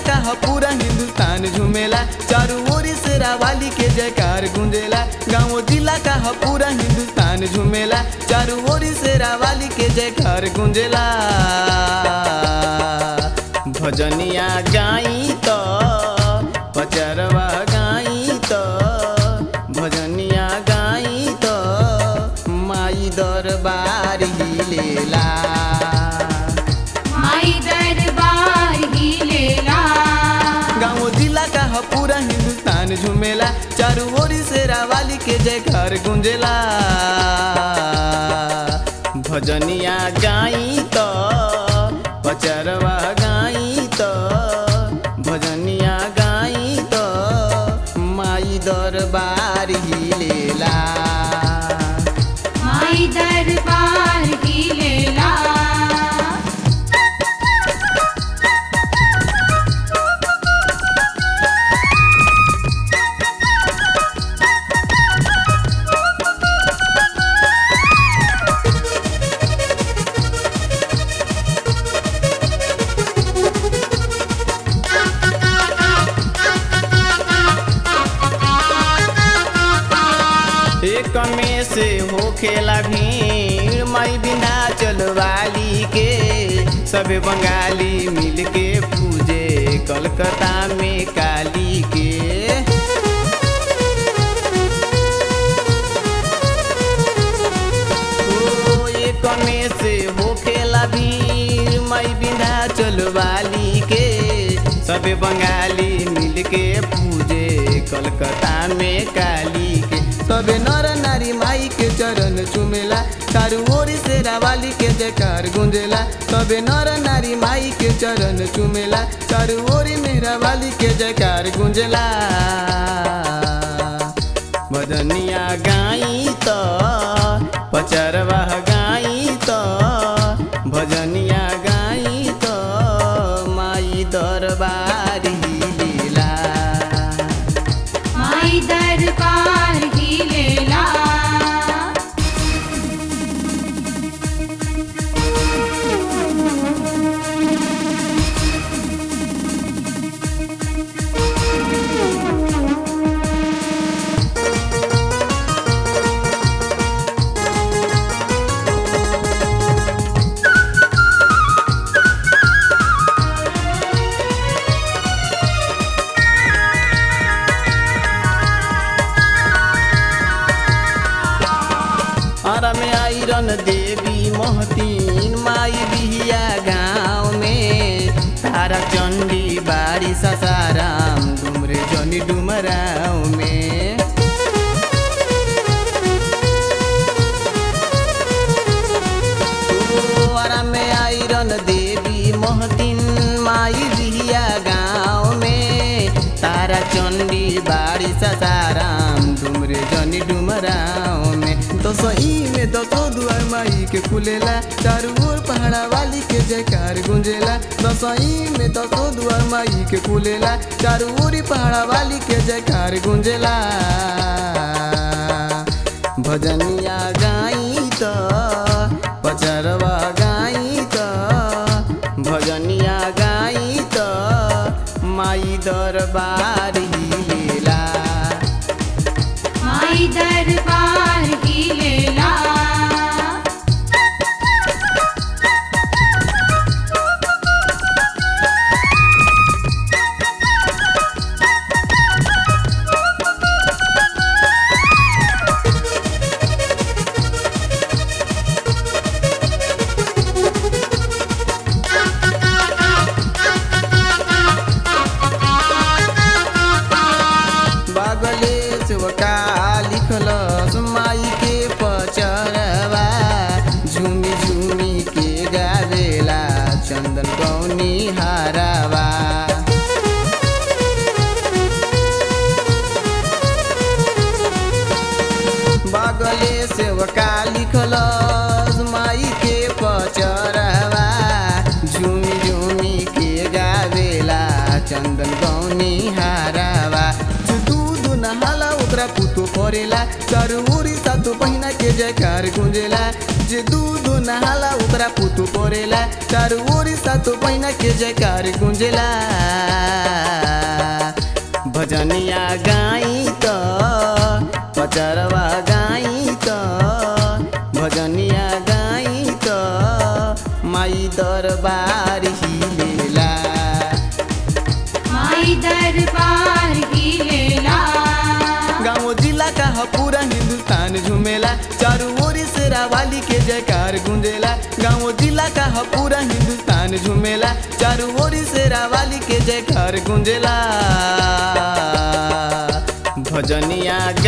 का ह पूरा हिंदुस्तान झूमेला चारू ओरी से रावाली के जयकार गूंजेला गाँव जिला का ह पूरा हिंदुस्तान झूमेला चारू ओरी से रावाली के जयकार गूंजेला भजनिया गाई तो पचरवा गाई तो भजनिया गाई तो माई दरबार हिलेला माई दरबार ही लेला गाँव जिला का ह पूरा हिंदुस्तान झूमेला चारू ओरी से रावाली के जयकार गूंजेला भजनिया गाई तो पचरवा गाई तो भजनिया गाई तो माई दरबार हिलेला माई दरबार ही लेला एक में से होखेला भीड़ माई बिना चलवाली के सबे बंगाली मिल के पूजे कलकत्ता में काली के ओ, एक में से होखेला भीड़ माई बिना चलवाली के सबे बंगाली मिल के पूजे कलकत्ता में काली के सबे नर नारी माई के चरण चुमेला चारू ओरी से रावाली के जयकार गुंजेला सबे नर नारी माई के चरण चुमेला चारू ओरी में रावाली के जयकार गुंजेला भजनिया गाई तो पचरवा गाई तो भजनिया गाई तो माई दरबार हिलेला माई दरबार ही लेला आरा में आयरन देवी महतीन माई बिहिया गाँव में तारा चंडी बाड़ी ससाराम डुमरे जनी डुमराव में ओ, आरा में आयरन देवी महतीन माई बिहिया गाँव में तारा चंडी बाड़ी ससाराम डुमरे जनी डुमराव में दसई में दसो दुआर माई के खुलेला चारू ओर पहाड़ा वाली के जयकार गुंजेला दसई में दसो दुआर माई के खुलेला चारू ओरी पहाड़ा वाली के जयकार गुंजेला भजनिया गाई तो पचरवा गाई तो भजनिया गाई तो माई दरबार हिलेला माई दरबार ही लेला बागले सेवका लिखलस माई के पचरवा झुमी झुमी के गावेला चंदन कौनी हारावा बागले सेवका लिखलस माई के पचरवा झुमी झुमी के गावेला चंदन गौनी हारावा जो दूध नहाला ओकरा पुतो परेला चारू ओरी सातो पहिना के जयकार गुंजेला जे दूध नहाला ओकरा पुतो परेला चारू ओरी सातो पहिना के जयकार गुंजेला गाई त पचरवा गाई त भजनिया गाई त माई दरबार हिलेला माई दरबार हिलेला गाँव जिला का ह पूरा हिंदुस्तान झूमेला चारों ओर से रावाली के जयकार गूंजेला गाँव जिला का ह पूरा हिंदुस्तान झूमेला चारों ओर से रावाली के जयकार गूंजेला भजनिया